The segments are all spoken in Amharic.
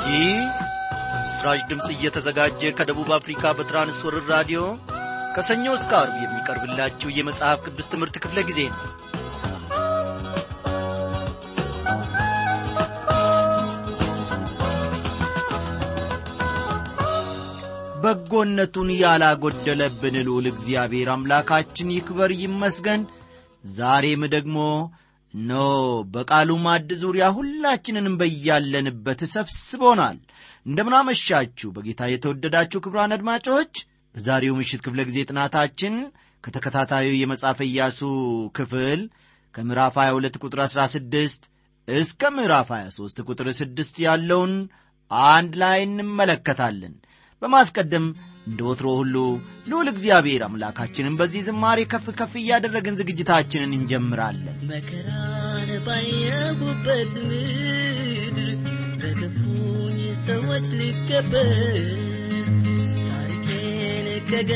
ይህ በምስራች ድምፅ እየተዘጋጀ ከደቡብ አፍሪካ በትራንስወርር ራዲዮ ከሰኞ እስከ አርብ የሚቀርብላችሁ የመጽሐፍ ቅዱስ ትምህርት ክፍለ ጊዜ ነው በጎነቱን ያላጎደለብን ልዑል እግዚአብሔር አምላካችን ይክበር ይመስገን ዛሬም ደግሞ ኖ በቃሉ ማድ ዙሪያ ሁላችንንም በያለንበት ሰብስቦናል እንደምናመሻችሁ በጌታ የተወደዳችሁ ክብራን አድማጮች በዛሬው ምሽት ክፍለ ጊዜ ጥናታችን ከተከታታዩ የመጽሐፈ ኢያሱ ክፍል ከምዕራፍ 22 ቁጥር 16 እስከ ምዕራፍ 23 ቁጥር 6 ያለውን አንድ ላይ እንመለከታለን በማስቀደም እንደ ወትሮ ሁሉ ልዑል እግዚአብሔር አምላካችንን በዚህ ዝማሬ ከፍ ከፍ እያደረግን ዝግጅታችንን እንጀምራለን መከራን ባየሁበት ምድር በክፉኝ ሰዎች ሊከበር ታሪኬን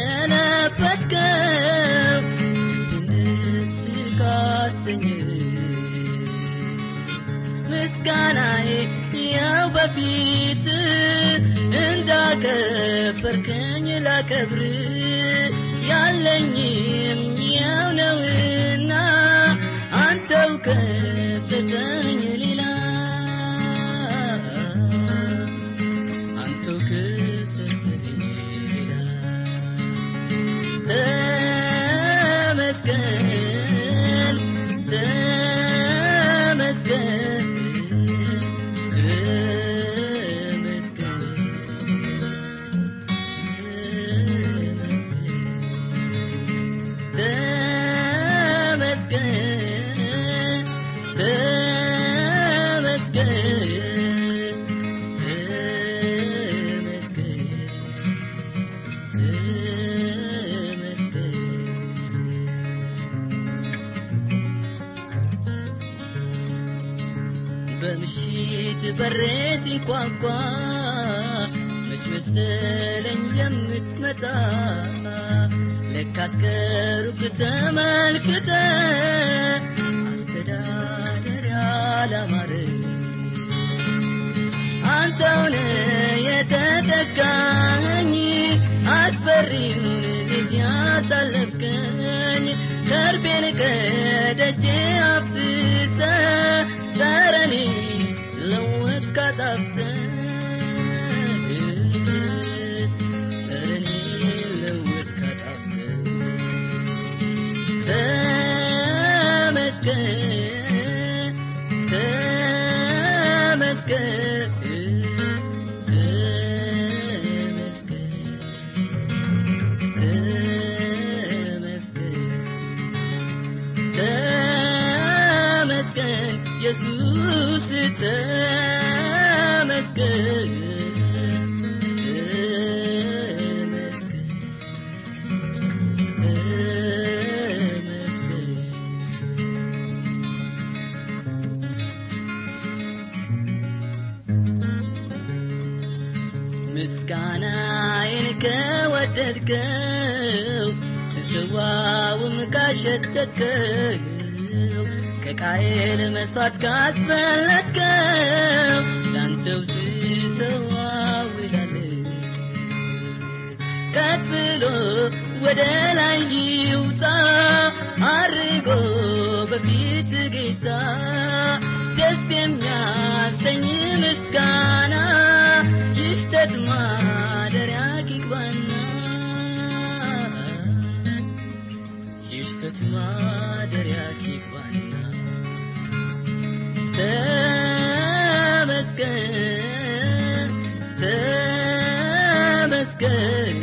ከገለበጥከው ደስ ካሰኘ ምስጋናዬ ያው በፊት እንዳከበርከኝ ላከብር ያለኝም ያው ነውና አንተው ከሰጠኝ ሌላ አንተው ከሰጠኝ ሌላ ተመስገን ተመስገን በምሽት በሬ ሲንኳኳ መች መሰለኝ የምትመጣ ለካስ ከሩቅ ተመልክተ አስተዳደር ያላማረ አንተውነ የተጠጋኝ አስፈሪውን ልጅ ያሳለፍከኝ ከርቤን ከደጄ አፍስሰ ጠረኔ ለወት ካጣፍተ ጠረኔ ለወት ካጣፍተ ተመስገን ተመስገን ተመስገን ኢየሱስ ተመስገን ምስጋናዬን ከወደድከው ስስዋውም ካሸተትከው ከቃየል መሥዋዕት ካስበለጥከው ላንተው ስሰዋው ይላል ቀጥ ብሎ ወደ ላይ ይውጣ አርጎ በፊት ጌታ ደስ የሚያሰኝ ምስጋና ይሽተት ማደሪያ ይግባና ይሽተት ማደሪያ ይግባና ተመስገን ተመስገን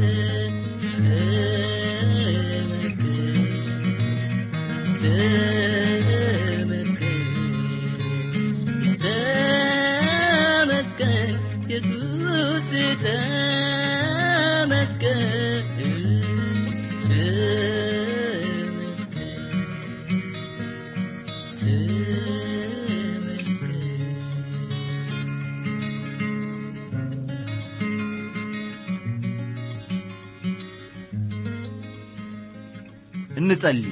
ተመስገን ኢየሱስ ተመስገን እንጸልይ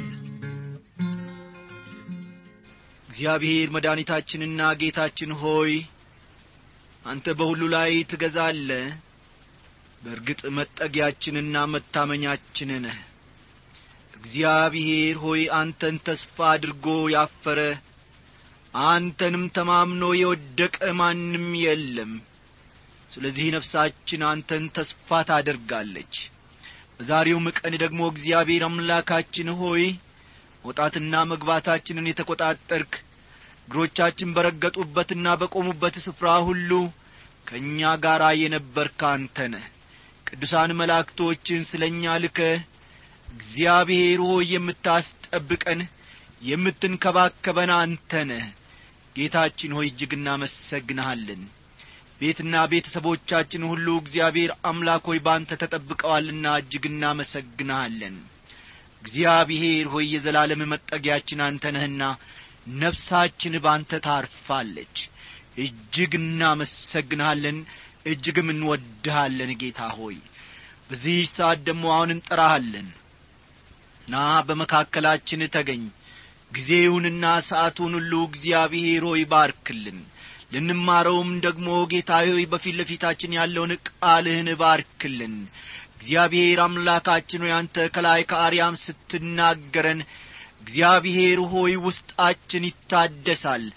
እግዚአብሔር መድኃኒታችንና ጌታችን ሆይ አንተ በሁሉ ላይ ትገዛለ በእርግጥ መጠጊያችንና መታመኛችን ነህ እግዚአብሔር ሆይ አንተን ተስፋ አድርጎ ያፈረ አንተንም ተማምኖ የወደቀ ማንም የለም ስለዚህ ነፍሳችን አንተን ተስፋ ታደርጋለች በዛሬውም ቀን ደግሞ እግዚአብሔር አምላካችን ሆይ መውጣትና መግባታችንን የተቈጣጠርክ እግሮቻችን በረገጡበትና በቆሙበት ስፍራ ሁሉ ከእኛ ጋር የነበርክ አንተ ነህ ቅዱሳን መላእክቶችን ስለ እኛ ልከ እግዚአብሔር ሆይ የምታስጠብቀን የምትንከባከበን አንተ ነህ ጌታችን ሆይ እጅግ እናመሰግንሃለን ቤትና ቤተሰቦቻችን ሁሉ እግዚአብሔር አምላክ ሆይ በአንተ ተጠብቀዋልና እጅግ እናመሰግንሃለን እግዚአብሔር ሆይ የዘላለም መጠጊያችን አንተ ነህና ነፍሳችን ባንተ ታርፋለች እጅግ እናመሰግንሃለን እጅግም እንወድሃለን ጌታ ሆይ በዚህ ሰዓት ደግሞ አሁን እንጠራሃለን ና በመካከላችን ተገኝ ጊዜውንና ሰዓቱን ሁሉ እግዚአብሔር ሆይ ባርክልን ልንማረውም ደግሞ ጌታ ሆይ በፊት ለፊታችን ያለውን ቃልህን ባርክልን እግዚአብሔር አምላካችን ሆይ አንተ ከላይ ከአርያም ስትናገረን እግዚአብሔር ሆይ ውስጣችን ይታደሳል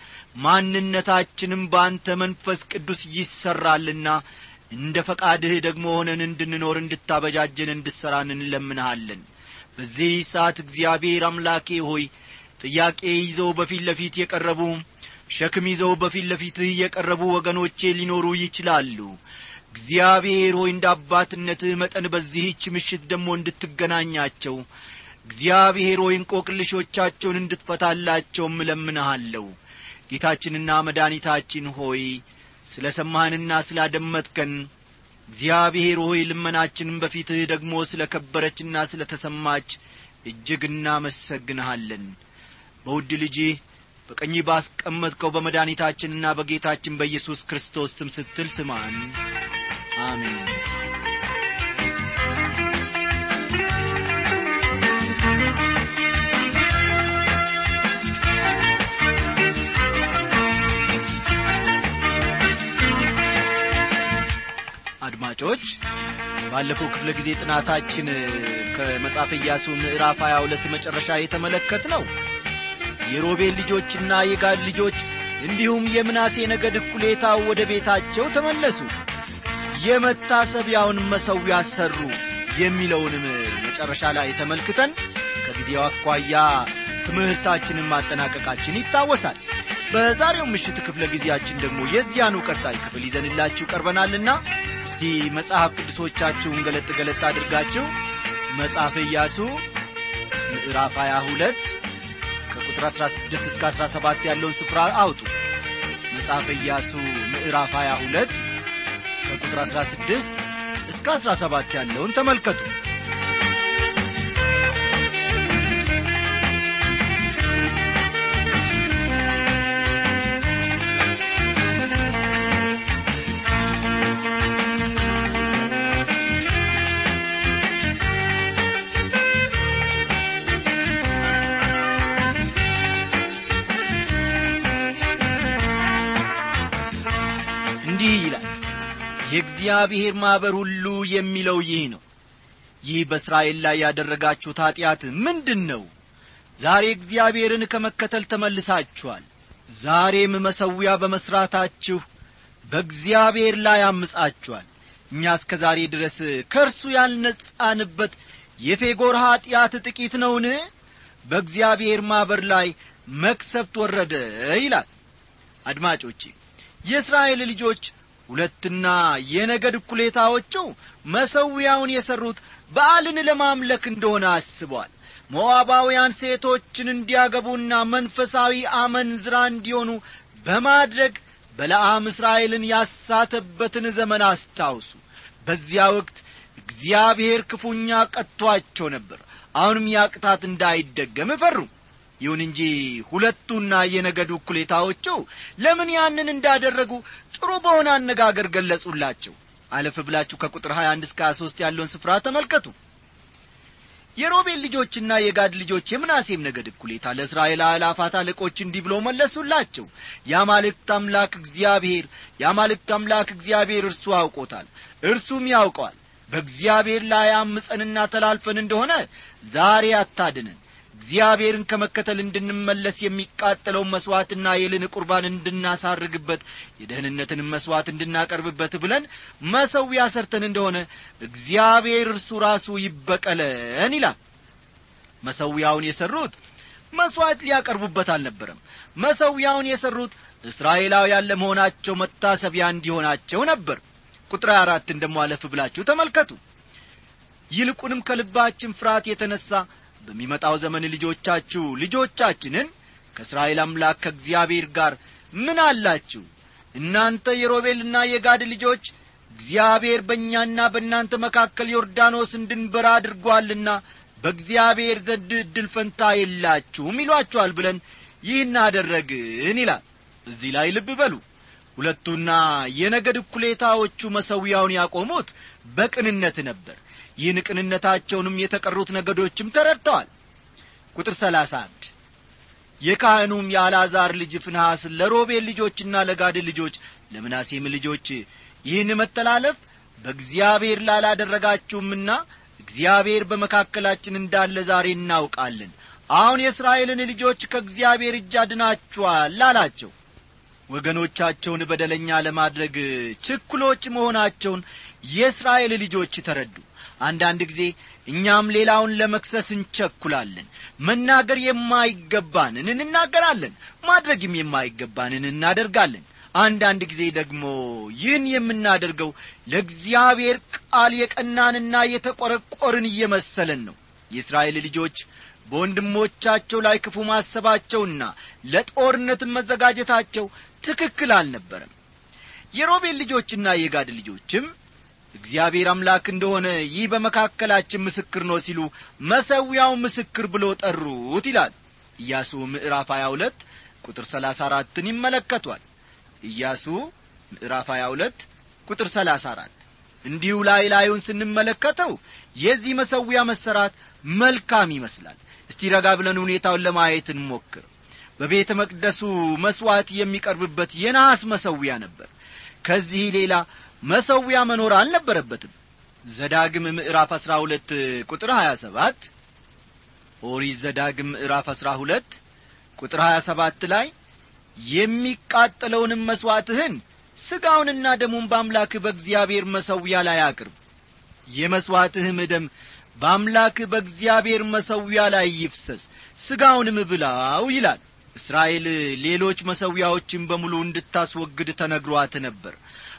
ማንነታችንም በአንተ መንፈስ ቅዱስ ይሠራልና እንደ ፈቃድህ ደግሞ ሆነን እንድንኖር እንድታበጃጀን እንድሠራን እንለምንሃለን በዚህ ሰዓት እግዚአብሔር አምላኬ ሆይ ጥያቄ ይዘው በፊት ለፊት የቀረቡ ሸክም ይዘው በፊት ለፊትህ የቀረቡ ወገኖቼ ሊኖሩ ይችላሉ እግዚአብሔር ሆይ እንደ አባትነትህ መጠን በዚህች ምሽት ደግሞ እንድትገናኛቸው እግዚአብሔር ሆይ እንቆቅልሾቻቸውን እንድትፈታላቸውም እለምንሃለሁ ጌታችንና መድኃኒታችን ሆይ ስለ ሰማህንና ስላደመጥከን እግዚአብሔር ሆይ ልመናችንም በፊትህ ደግሞ ስለ ከበረችና ስለ ተሰማች እጅግ እናመሰግንሃለን በውድ ልጅህ በቀኝ ባስቀመጥከው በመድኃኒታችንና በጌታችን በኢየሱስ ክርስቶስ ስም ስትል ስማን አሜን አድማጮች ባለፈው ክፍለ ጊዜ ጥናታችን ከመጽሐፈ ኢያሱ ምዕራፍ 22 መጨረሻ የተመለከት ነው የሮቤል ልጆችና የጋድ ልጆች እንዲሁም የምናሴ ነገድ እኩሌታው ወደ ቤታቸው ተመለሱ የመታሰቢያውን መሠዊያ ሠሩ የሚለውንም መጨረሻ ላይ ተመልክተን ከጊዜው አኳያ ትምህርታችንን ማጠናቀቃችን ይታወሳል በዛሬው ምሽት ክፍለ ጊዜያችን ደግሞ የዚያኑ ቀጣይ ክፍል ይዘንላችሁ ቀርበናልና እስቲ መጽሐፍ ቅዱሶቻችሁን ገለጥ ገለጥ አድርጋችሁ መጽሐፈ ኢያሱ ምዕራፍ 22 ከቁጥር 16 እስከ 17 ያለውን ስፍራ አውጡ መጽሐፈ ኢያሱ ምዕራፍ 22 ከቁጥር 16 እስከ 17 ያለውን ተመልከቱ እንዲህ ይላል የእግዚአብሔር ማኅበር ሁሉ የሚለው ይህ ነው ይህ በእስራኤል ላይ ያደረጋችሁት ኀጢአት ምንድን ነው ዛሬ እግዚአብሔርን ከመከተል ተመልሳችኋል ዛሬም መሠዊያ በመሥራታችሁ በእግዚአብሔር ላይ አምጻችኋል እኛ እስከ ዛሬ ድረስ ከእርሱ ያልነጻንበት የፌጎር ኀጢአት ጥቂት ነውን በእግዚአብሔር ማኅበር ላይ መክሰፍት ወረደ ይላል አድማጮቼ የእስራኤል ልጆች ሁለትና የነገድ እኩሌታዎቹ መሠዊያውን የሠሩት በዓልን ለማምለክ እንደሆነ አስበዋል ሞዓባውያን ሴቶችን እንዲያገቡና መንፈሳዊ አመንዝራ እንዲሆኑ በማድረግ በለዓም እስራኤልን ያሳተበትን ዘመን አስታውሱ በዚያ ወቅት እግዚአብሔር ክፉኛ ቀጥቶአቸው ነበር አሁንም ያቅታት እንዳይደገም እፈሩ ይሁን እንጂ ሁለቱና የነገዱ እኩሌታዎቹ ለምን ያንን እንዳደረጉ ጥሩ በሆነ አነጋገር ገለጹላቸው አለፍ ብላችሁ ከቁጥር 21 እስከ 23 ያለውን ስፍራ ተመልከቱ የሮቤል ልጆችና የጋድ ልጆች የምናሴም ነገድ እኩሌታ ለእስራኤል አእላፋት አለቆች እንዲህ ብሎ መለሱላቸው የአማልክት አምላክ እግዚአብሔር የአማልክት አምላክ እግዚአብሔር እርሱ አውቆታል እርሱም ያውቀዋል በእግዚአብሔር ላይ አምፀንና ተላልፈን እንደሆነ ዛሬ አታድነን እግዚአብሔርን ከመከተል እንድንመለስ የሚቃጠለውን መሥዋዕትና የልን ቁርባን እንድናሳርግበት የደህንነትንም መሥዋዕት እንድናቀርብበት ብለን መሰዊያ ሰርተን እንደሆነ እግዚአብሔር እርሱ ራሱ ይበቀለን ይላል መሰዊያውን የሠሩት መሥዋዕት ሊያቀርቡበት አልነበረም መሰዊያውን የሠሩት እስራኤላውያን ለመሆናቸው መታሰቢያ እንዲሆናቸው ነበር ቁጥር አራትን ደሞ አለፍ ብላችሁ ተመልከቱ ይልቁንም ከልባችን ፍርሃት የተነሣ በሚመጣው ዘመን ልጆቻችሁ ልጆቻችንን ከእስራኤል አምላክ ከእግዚአብሔር ጋር ምን አላችሁ እናንተ የሮቤልና የጋድ ልጆች እግዚአብሔር በእኛና በእናንተ መካከል ዮርዳኖስ እንድንበራ አድርጓልና በእግዚአብሔር ዘንድ ዕድል ፈንታ የላችሁም ይሏችኋል ብለን ይህን አደረግን ይላል እዚህ ላይ ልብ በሉ ሁለቱና የነገድ እኩሌታዎቹ መሰዊያውን ያቆሙት በቅንነት ነበር ይህን ቅንነታቸውንም የተቀሩት ነገዶችም ተረድተዋል ቁጥር ሰላሳ አንድ የካህኑም የአልዓዛር ልጅ ፍንሐስ ለሮቤል ልጆችና ለጋድ ልጆች ለምናሴም ልጆች ይህን መተላለፍ በእግዚአብሔር ላላደረጋችሁምና እግዚአብሔር በመካከላችን እንዳለ ዛሬ እናውቃለን አሁን የእስራኤልን ልጆች ከእግዚአብሔር እጅ አድናችኋል አላቸው ወገኖቻቸውን በደለኛ ለማድረግ ችኩሎች መሆናቸውን የእስራኤል ልጆች ተረዱ አንዳንድ ጊዜ እኛም ሌላውን ለመክሰስ እንቸኩላለን መናገር የማይገባንን እንናገራለን ማድረግም የማይገባንን እናደርጋለን አንዳንድ ጊዜ ደግሞ ይህን የምናደርገው ለእግዚአብሔር ቃል የቀናንና የተቈረቈርን እየመሰለን ነው የእስራኤል ልጆች በወንድሞቻቸው ላይ ክፉ ማሰባቸውና ለጦርነትም መዘጋጀታቸው ትክክል አልነበረም የሮቤል ልጆችና የጋድ ልጆችም እግዚአብሔር አምላክ እንደሆነ ይህ በመካከላችን ምስክር ነው ሲሉ መሰዊያው ምስክር ብሎ ጠሩት ይላል ኢያሱ ምዕራፍ 22 ቁጥር 34ን ይመለከቷል ኢያሱ ምዕራፍ 22 ቁጥር 34 እንዲሁ ላይ ላዩን ስንመለከተው የዚህ መሰዊያ መሰራት መልካም ይመስላል እስቲ ረጋ ብለን ሁኔታውን ለማየት እንሞክር በቤተ መቅደሱ መሥዋዕት የሚቀርብበት የነሐስ መሰዊያ ነበር ከዚህ ሌላ መሰዊያ መኖር አልነበረበትም ዘዳግም ምዕራፍ አሥራ ሁለት ቁጥር ሀያ ሰባት ኦሪት ዘዳግም ምዕራፍ አሥራ ሁለት ቁጥር ሀያ ሰባት ላይ የሚቃጠለውንም መሥዋዕትህን ሥጋውንና ደሙን በአምላክህ በእግዚአብሔር መሰዊያ ላይ አቅርብ የመሥዋዕትህም ደም በአምላክህ በእግዚአብሔር መሰዊያ ላይ ይፍሰስ ሥጋውንም ብላው ይላል እስራኤል ሌሎች መሰዊያዎችን በሙሉ እንድታስወግድ ተነግሯት ነበር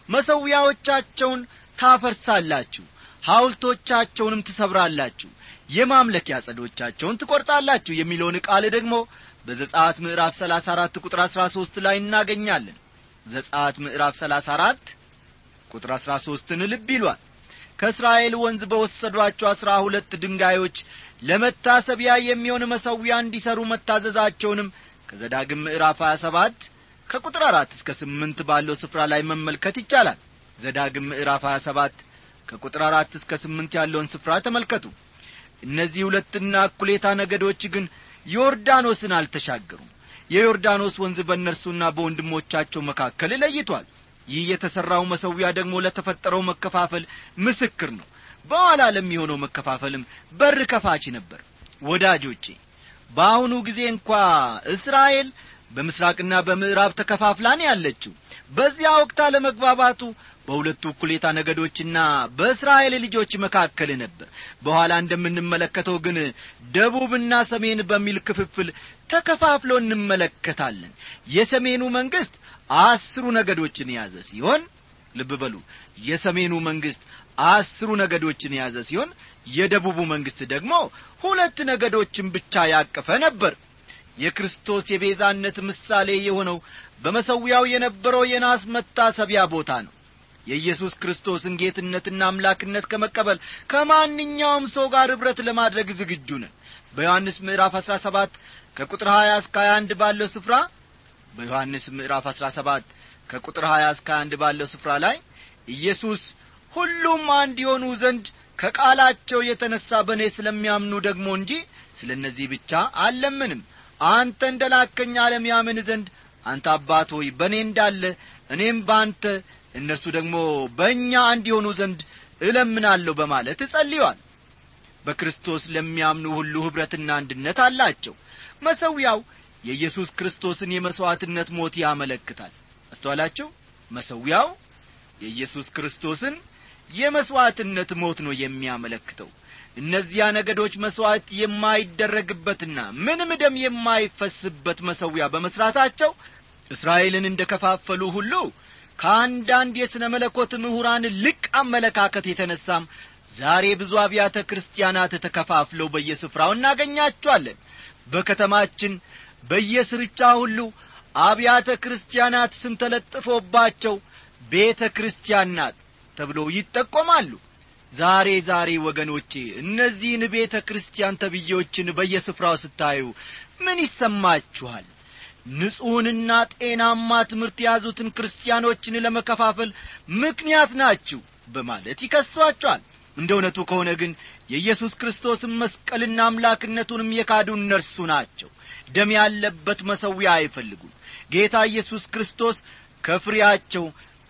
መሰዊያዎቻቸውን ታፈርሳላችሁ ሐውልቶቻቸውንም ትሰብራላችሁ የማምለኪያ ጸዶቻቸውን ትቈርጣላችሁ የሚለውን ቃል ደግሞ በዘጻት ምዕራፍ 34 ቁጥር 13 ላይ እናገኛለን ዘጻት ምዕራፍ 34 ቁጥር 13ን ልብ ይሏል ከእስራኤል ወንዝ በወሰዷቸው አሥራ ሁለት ድንጋዮች ለመታሰቢያ የሚሆን መሰዊያ እንዲሠሩ መታዘዛቸውንም ከዘዳግም ምዕራፍ 27 ከቁጥር አራት እስከ ስምንት ባለው ስፍራ ላይ መመልከት ይቻላል ዘዳግም ምዕራፍ 27 ከቁጥር አራት እስከ ስምንት ያለውን ስፍራ ተመልከቱ እነዚህ ሁለትና እኩሌታ ነገዶች ግን ዮርዳኖስን አልተሻገሩም የዮርዳኖስ ወንዝ በእነርሱና በወንድሞቻቸው መካከል ለይቷል ይህ የተሠራው መሰዊያ ደግሞ ለተፈጠረው መከፋፈል ምስክር ነው በኋላ ለሚሆነው መከፋፈልም በር ከፋች ነበር ወዳጆቼ በአሁኑ ጊዜ እንኳ እስራኤል በምስራቅና በምዕራብ ተከፋፍላን ያለችው በዚያ ወቅት አለመግባባቱ በሁለቱ እኩሌታ ነገዶችና በእስራኤል ልጆች መካከል ነበር በኋላ እንደምንመለከተው ግን ደቡብና ሰሜን በሚል ክፍፍል ተከፋፍሎ እንመለከታለን የሰሜኑ መንግሥት አስሩ ነገዶችን የያዘ ሲሆን ልብ በሉ የሰሜኑ መንግሥት አስሩ ነገዶችን የያዘ ሲሆን የደቡቡ መንግሥት ደግሞ ሁለት ነገዶችን ብቻ ያቀፈ ነበር የክርስቶስ የቤዛነት ምሳሌ የሆነው በመሰዊያው የነበረው የናስ መታሰቢያ ቦታ ነው የኢየሱስ ክርስቶስን ጌትነትና አምላክነት ከመቀበል ከማንኛውም ሰው ጋር ኅብረት ለማድረግ ዝግጁ ነን በዮሐንስ ምዕራፍ 17 ከቁጥር 20 እስከ 21 ባለው ስፍራ በዮሐንስ ምዕራፍ 17 ከቁጥር 20 እስከ 21 ባለው ስፍራ ላይ ኢየሱስ ሁሉም አንድ የሆኑ ዘንድ ከቃላቸው የተነሣ በእኔ ስለሚያምኑ ደግሞ እንጂ ስለ እነዚህ ብቻ አልለምንም አንተ እንደ ላከኝ ዓለም ያምን ዘንድ አንተ አባት ሆይ በእኔ እንዳለ እኔም በአንተ እነርሱ ደግሞ በእኛ እንዲሆኑ ዘንድ እለምናለሁ በማለት እጸልዮአል በክርስቶስ ለሚያምኑ ሁሉ ኅብረትና አንድነት አላቸው መሰዊያው የኢየሱስ ክርስቶስን የመሥዋዕትነት ሞት ያመለክታል አስተዋላችሁ መሰዊያው የኢየሱስ ክርስቶስን የመሥዋዕትነት ሞት ነው የሚያመለክተው እነዚያ ነገዶች መሥዋዕት የማይደረግበትና ምንም ደም የማይፈስበት መሰዊያ በመሥራታቸው እስራኤልን እንደ ከፋፈሉ ሁሉ ከአንዳንድ የሥነ መለኮት ምሁራን ልቅ አመለካከት የተነሳም ዛሬ ብዙ አብያተ ክርስቲያናት ተከፋፍለው በየስፍራው እናገኛቸዋለን በከተማችን በየስርቻ ሁሉ አብያተ ክርስቲያናት ስም ተለጥፎባቸው ቤተ ክርስቲያን ናት ተብሎ ይጠቆማሉ ዛሬ ዛሬ ወገኖቼ እነዚህን ቤተ ክርስቲያን ተብዬዎችን በየስፍራው ስታዩ ምን ይሰማችኋል ንጹሕንና ጤናማ ትምህርት የያዙትን ክርስቲያኖችን ለመከፋፈል ምክንያት ናችሁ በማለት ይከሷቸዋል እንደ እውነቱ ከሆነ ግን የኢየሱስ ክርስቶስን መስቀልና አምላክነቱንም የካዱ እነርሱ ናቸው ደም ያለበት መሰዊያ አይፈልጉም ጌታ ኢየሱስ ክርስቶስ ከፍሬያቸው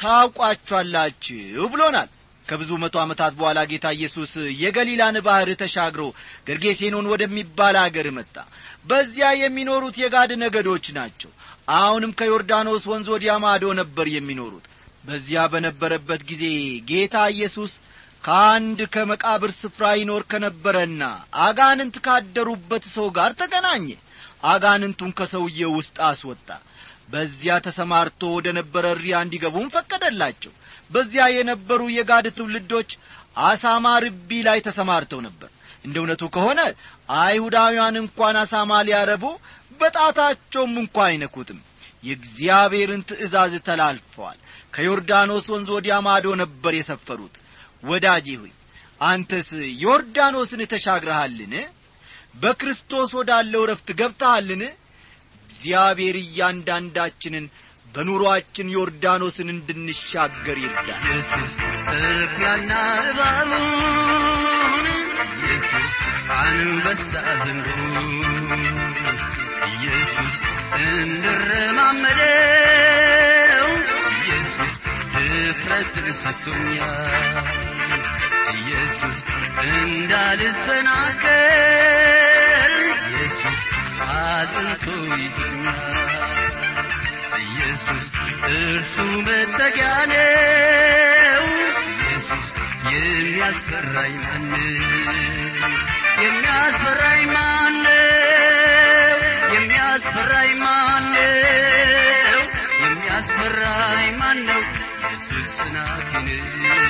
ታውቋቸኋላችሁ ብሎናል ከብዙ መቶ ዓመታት በኋላ ጌታ ኢየሱስ የገሊላን ባሕር ተሻግሮ ገርጌሴኖን ወደሚባል አገር መጣ በዚያ የሚኖሩት የጋድ ነገዶች ናቸው አሁንም ከዮርዳኖስ ወንዝ ወዲያ ማዶ ነበር የሚኖሩት በዚያ በነበረበት ጊዜ ጌታ ኢየሱስ ከአንድ ከመቃብር ስፍራ ይኖር ከነበረና አጋንንት ካደሩበት ሰው ጋር ተገናኘ አጋንንቱን ከሰውዬው ውስጥ አስወጣ በዚያ ተሰማርቶ ወደ ነበረ እሪያ እንዲገቡም ፈቀደላቸው በዚያ የነበሩ የጋድ ትውልዶች አሳማ ርቢ ላይ ተሰማርተው ነበር እንደ እውነቱ ከሆነ አይሁዳውያን እንኳን አሳማ ሊያረቡ በጣታቸውም እንኳ አይነኩትም የእግዚአብሔርን ትእዛዝ ተላልፈዋል ከዮርዳኖስ ወንዝ ወዲያ ማዶ ነበር የሰፈሩት ወዳጄ ሆይ አንተስ ዮርዳኖስን ተሻግረሃልን በክርስቶስ ወዳለው ረፍት ገብተሃልን እግዚአብሔር እያንዳንዳችንን በኑሮአችን ዮርዳኖስን እንድንሻገር ይርዳል ኢየሱስ ተኩላና እባቡን ኢየሱስ አንበሳ ዘንዶን ኢየሱስ እንድረማመደው ኢየሱስ ድፍረትን ሰጥቶኛል ኢየሱስ እንዳልሰናከል ኢየሱስ አጽንቶ ይዞኛል ኢየሱስ እርሱ መጠጊያ ነው ኢየሱስ የሚያስፈራኝ ማነው የሚያስፈራኝ ማነው የሚያስፈራኝ ማነው የሚያስፈራኝ ማነው ኢየሱስ ጽናቴ ነው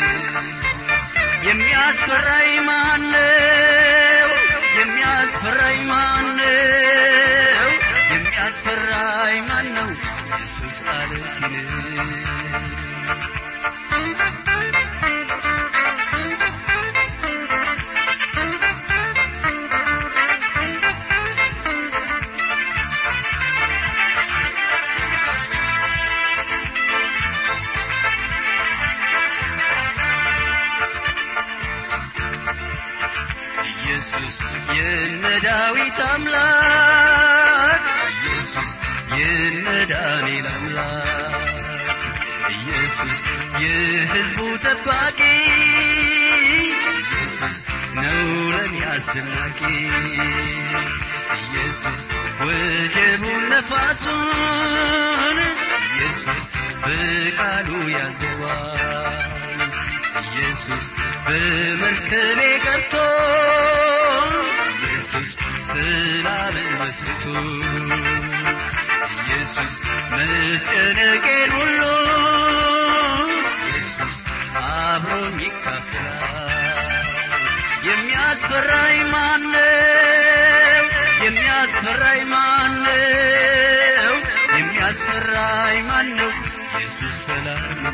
የሚያስፈራኝ ማነው የሚያስፈራኝ ማነው የሚያስፈራኝ ማነው ኢየሱስ አለቴ ነው ኢየሱስ የነ ዳዊት አምላክ ኢየሱስ የነ ዳንኤል አምላክ ኢየሱስ የሕዝቡ ጠባቂ ኢየሱስ ነው ለኔ አስደናቂ ኢየሱስ ወጀቡን ነፋሱን ኢየሱስ በቃሉ ያዘዋል ኢየሱስ በመርከቤ ቀርቶ ኢየሱስ ስላምን መስርቶ ኢየሱስ መጨነቄን ሁሉ ኢየሱስ አብሮኝ ይካፈላል የሚያስፈራኝ ማነው የሚያስፈራኝ ማነው የሚያስፈራኝ ማነው ኢየሱስ ሰላም ነው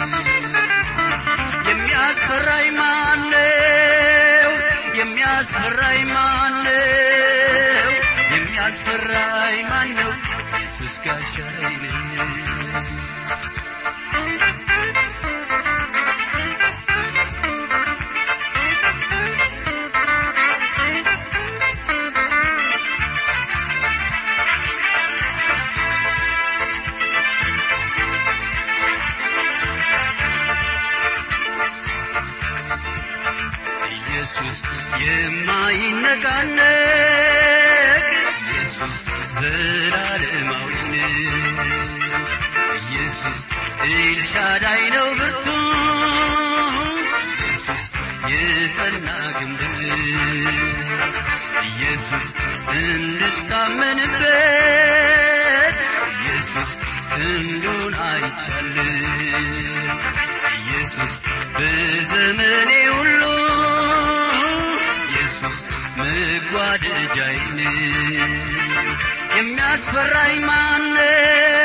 የሚያስፈራኝ ማነው የሚያስፈራኝ ማነው የሚያስፈራኝ ማነው ኢየሱስ ጋሻዬ ነው ኢየሱስ የማይነቃነቅ ኢየሱስ ዘላለማዊ ኢየሱስ ኤልሻዳይ ነው ብርቱ ኢየሱስ የጸና ግንብ ኢየሱስ እንድታመንበት ኢየሱስ ክንዱን አይቻል ኢየሱስ በዘመኔ ሁሉ ኢየሱስ መጓደጃይን የሚያስፈራኝ ማነው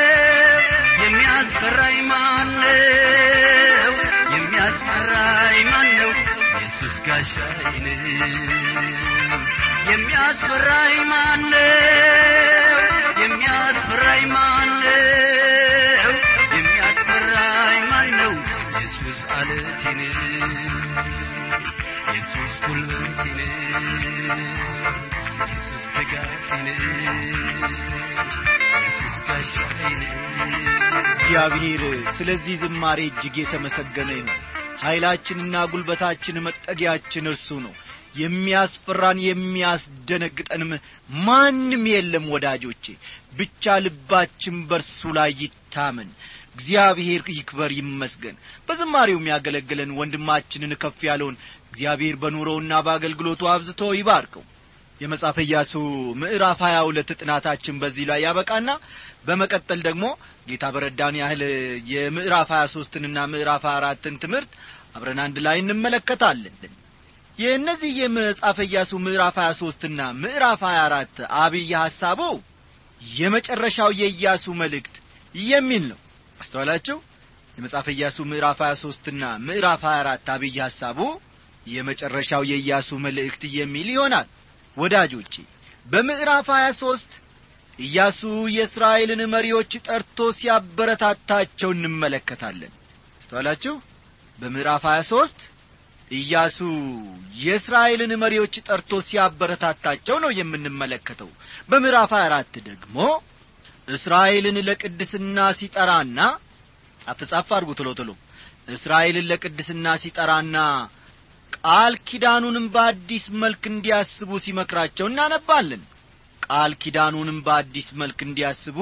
የሚያስፈራኝ ማነው የሚያስፈራኝ ማነው ኢየሱስ ጋሻይን የሚያስፈራኝ ማነው የሚያስፈራኝ ማነው የሚያስፈራኝ ማነው ኢየሱስ አለቴን ኢየሱስ ጉልበቴን ኢየሱስ ድጋፌን ኢየሱስ ጋሻዬን እግዚአብሔር ስለዚህ ዝማሬ እጅግ የተመሰገነ ይሁን ኀይላችንና ጉልበታችን መጠጊያችን እርሱ ነው የሚያስፈራን የሚያስደነግጠንም ማንም የለም ወዳጆቼ ብቻ ልባችን በርሱ ላይ ይታመን እግዚአብሔር ይክበር ይመስገን በዝማሬው የሚያገለግለን ወንድማችንን ከፍ ያለውን እግዚአብሔር በኑሮውና በአገልግሎቱ አብዝቶ ይባርከው የመጽሐፈ ኢያሱ ምዕራፍ ሀያ ሁለት ጥናታችን በዚህ ላይ ያበቃና በመቀጠል ደግሞ ጌታ በረዳን ያህል የምዕራፍ ሀያ ሦስትንና ምዕራፍ ሀያ አራትን ትምህርት አብረን አንድ ላይ እንመለከታለን የእነዚህ የመጽሐፈ ኢያሱ ምዕራፍ ሀያ ሦስትና ምዕራፍ ሀያ አራት አብይ ሐሳቡ የመጨረሻው የኢያሱ መልእክት የሚል ነው አስተዋላችሁ የመጽሐፈ ኢያሱ ምዕራፍ ሀያ ሦስትና ምዕራፍ ሀያ አራት አብይ ሐሳቡ የመጨረሻው የኢያሱ መልእክት የሚል ይሆናል ወዳጆቼ በምዕራፍ ሀያ ሦስት ኢያሱ የእስራኤልን መሪዎች ጠርቶ ሲያበረታታቸው እንመለከታለን አስተዋላችሁ በምዕራፍ ሀያ ሦስት ኢያሱ የእስራኤልን መሪዎች ጠርቶ ሲያበረታታቸው ነው የምንመለከተው በምዕራፍ 24 ደግሞ እስራኤልን ለቅድስና ሲጠራና ጻፍ ጻፍ አድርጉ ቶሎ ቶሎ እስራኤልን ለቅድስና ሲጠራና ቃል ኪዳኑንም በአዲስ መልክ እንዲያስቡ ሲመክራቸው እናነባለን ቃል ኪዳኑንም በአዲስ መልክ እንዲያስቡ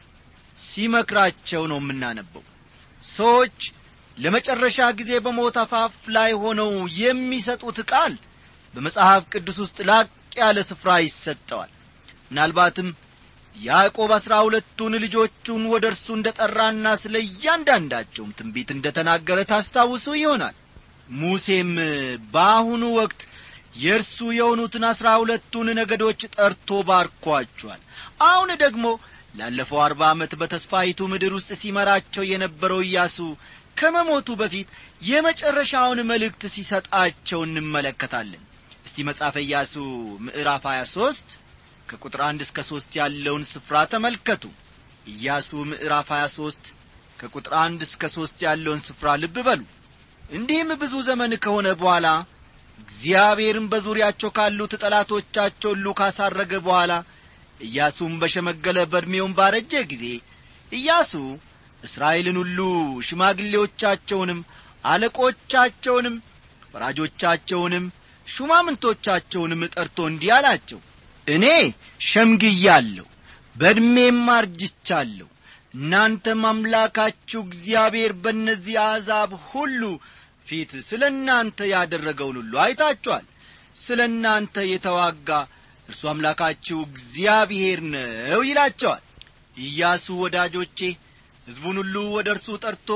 ሲመክራቸው ነው የምናነበው ሰዎች ለመጨረሻ ጊዜ በሞት አፋፍ ላይ ሆነው የሚሰጡት ቃል በመጽሐፍ ቅዱስ ውስጥ ላቅ ያለ ስፍራ ይሰጠዋል ምናልባትም ያዕቆብ አሥራ ሁለቱን ልጆቹን ወደ እርሱ እንደ ጠራና ስለ እያንዳንዳቸውም ትንቢት እንደ ተናገረ ታስታውሱ ይሆናል ሙሴም በአሁኑ ወቅት የእርሱ የሆኑትን አሥራ ሁለቱን ነገዶች ጠርቶ ባርኳቸዋል አሁን ደግሞ ላለፈው አርባ ዓመት በተስፋይቱ ምድር ውስጥ ሲመራቸው የነበረው ኢያሱ ከመሞቱ በፊት የመጨረሻውን መልእክት ሲሰጣቸው እንመለከታለን እስቲ መጻፈ ኢያሱ ምዕራፍ 23 ከቁጥር አንድ እስከ ሦስት ያለውን ስፍራ ተመልከቱ ኢያሱ ምዕራፍ 23 ከቁጥር አንድ እስከ ሦስት ያለውን ስፍራ ልብ በሉ እንዲህም ብዙ ዘመን ከሆነ በኋላ እግዚአብሔርም በዙሪያቸው ካሉት ጠላቶቻቸው ሁሉ ካሳረገ በኋላ ኢያሱም በሸመገለ በዕድሜውም ባረጀ ጊዜ ኢያሱ እስራኤልን ሁሉ ሽማግሌዎቻቸውንም አለቆቻቸውንም ፈራጆቻቸውንም ሹማምንቶቻቸውንም ጠርቶ እንዲህ አላቸው እኔ ሸምግያለሁ በዕድሜም አርጅቻለሁ እናንተም አምላካችሁ እግዚአብሔር በእነዚህ አሕዛብ ሁሉ ፊት ስለ እናንተ ያደረገውን ሁሉ አይታችኋል ስለ እናንተ የተዋጋ እርሱ አምላካችሁ እግዚአብሔር ነው ይላቸዋል ኢያሱ ወዳጆቼ ሕዝቡን ሁሉ ወደ እርሱ ጠርቶ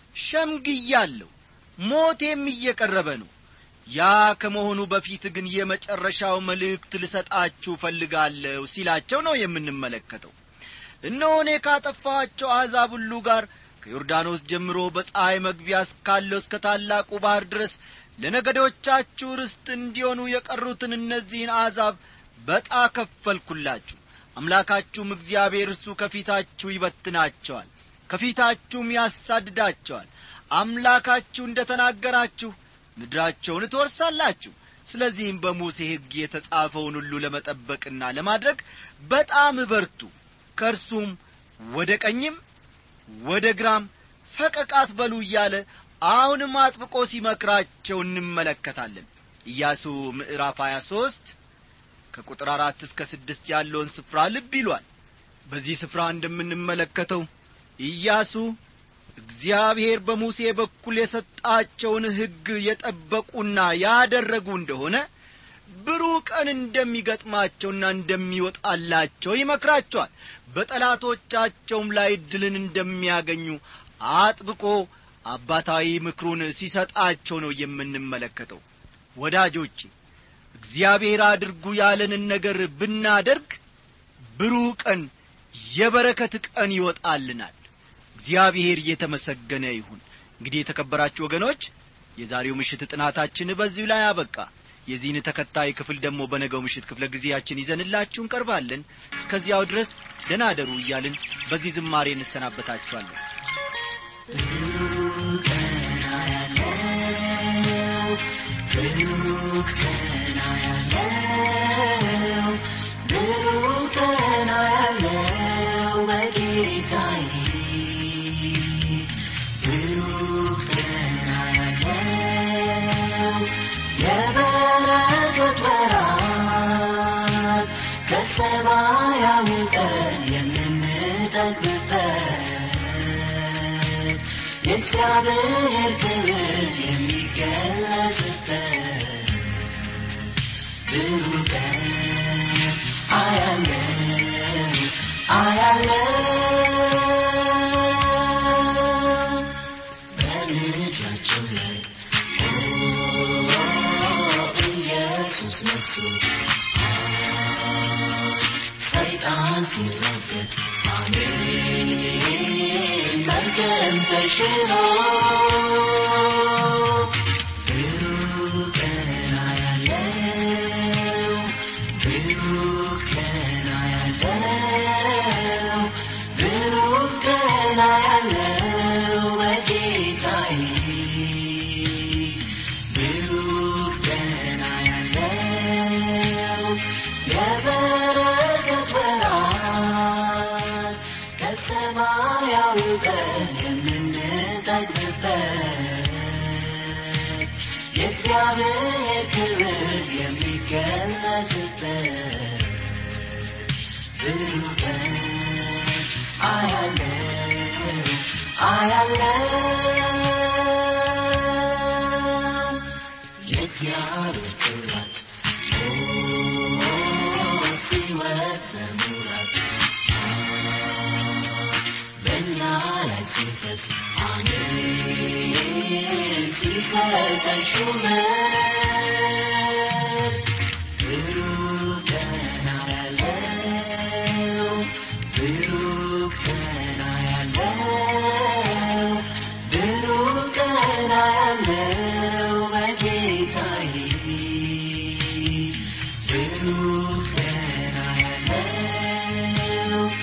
ሸምግያለሁ ሞቴም እየቀረበ ነው ያ ከመሆኑ በፊት ግን የመጨረሻው መልእክት ልሰጣችሁ ፈልጋለሁ ሲላቸው ነው የምንመለከተው እነሆ እኔ ካጠፋኋቸው አሕዛብ ሁሉ ጋር ከዮርዳኖስ ጀምሮ በፀሐይ መግቢያ እስካለው እስከ ታላቁ ባሕር ድረስ ለነገዶቻችሁ ርስት እንዲሆኑ የቀሩትን እነዚህን አሕዛብ በጣ ከፈልኩላችሁ አምላካችሁም እግዚአብሔር እርሱ ከፊታችሁ ይበትናቸዋል ከፊታችሁም ያሳድዳቸዋል አምላካችሁ እንደ ተናገራችሁ ምድራቸውን ትወርሳላችሁ ስለዚህም በሙሴ ሕግ የተጻፈውን ሁሉ ለመጠበቅና ለማድረግ በጣም በርቱ ከእርሱም ወደ ቀኝም ወደ ግራም ፈቀቃት በሉ እያለ አሁንም አጥብቆ ሲመክራቸው እንመለከታለን ኢያሱ ምዕራፍ 23 ከቁጥር አራት እስከ ስድስት ያለውን ስፍራ ልብ ይሏል በዚህ ስፍራ እንደምንመለከተው ኢያሱ እግዚአብሔር በሙሴ በኩል የሰጣቸውን ሕግ የጠበቁና ያደረጉ እንደሆነ ብሩህ ቀን እንደሚገጥማቸውና እንደሚወጣላቸው ይመክራቸዋል በጠላቶቻቸውም ላይ ድልን እንደሚያገኙ አጥብቆ አባታዊ ምክሩን ሲሰጣቸው ነው የምንመለከተው ወዳጆቼ እግዚአብሔር አድርጉ ያለንን ነገር ብናደርግ ብሩህ ቀን የበረከት ቀን ይወጣልናል እግዚአብሔር እየተመሰገነ ይሁን እንግዲህ የተከበራችሁ ወገኖች የዛሬው ምሽት ጥናታችን በዚሁ ላይ አበቃ የዚህን ተከታይ ክፍል ደግሞ በነገው ምሽት ክፍለ ጊዜያችን ይዘንላችሁ እንቀርባለን እስከዚያው ድረስ ደናደሩ እያልን በዚህ ዝማሬ እንሰናበታችኋለን ብሩህ ቀን አያለው በጌታዬ ብሩህ ቀን አያለው የበረከት ወራት ከሰማያዊ ቀን የምንጠግብበት የእግዚአብሔር ክብር የሚገለጽበት ብሩህ ቀን አያለው አያለው በምድራቸው ላይ ኦ ኢየሱስ ነግሶ ሰይጣን ሲረገጥ አሜን መርገም ተሽሮ ብሩህ ቀን አያለው ብሩህ ቀን አያለው ብሩህ ቀን አያለው በጌታዬ ብሩህ ቀን አያለው የበረከት ወራት ከሰማያዊ ቀን የምንጠግብበት የእግዚአብሔር ክብር የሚገለጽበት ብሩህ ቀን አያለው አያለው የእግዚአብሔር ክብራት ሲወት በሙላት በእኛ ላይ ሲፈስ አሜን ሲሰጠን ሹመት ብሩህ ቀን አያለው ብሩህ ቀን አያለው ብሩህ ቀን አያለው በጌታዬ ብሩህ ቀን አያለው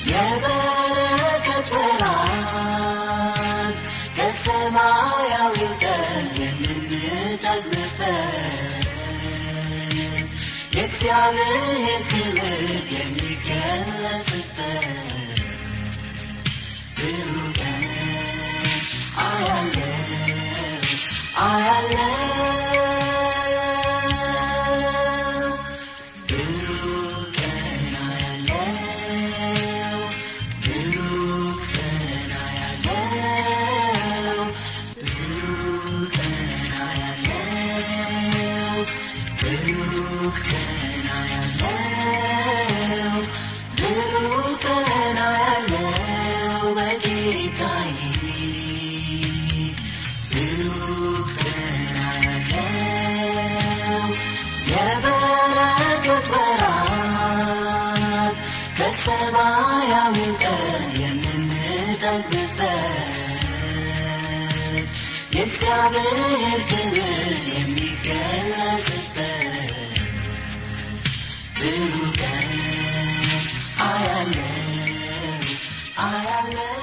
የበረከት ወራት ከሰማያዊ ቀን የምንጠግብበት የእግዚአብሔር ክብር የሚገለጽበት ብሩህ ቀን አያለው አያለው ብሩህ ቀን አያለው ብሩህ ቀን አያለው ብሩህ ቀን አያለው ብሩህ ቀን አያለው ብሩህ ቀን አያለው በጌታዬ ብሩህ ቀን አያለው የበረከት ወራት ከሰማያዊ ቀን የምንጠግብበት የእግዚአብሔር ክብር የሚገለጽበት ብሩህ ቀን አያለው አያለው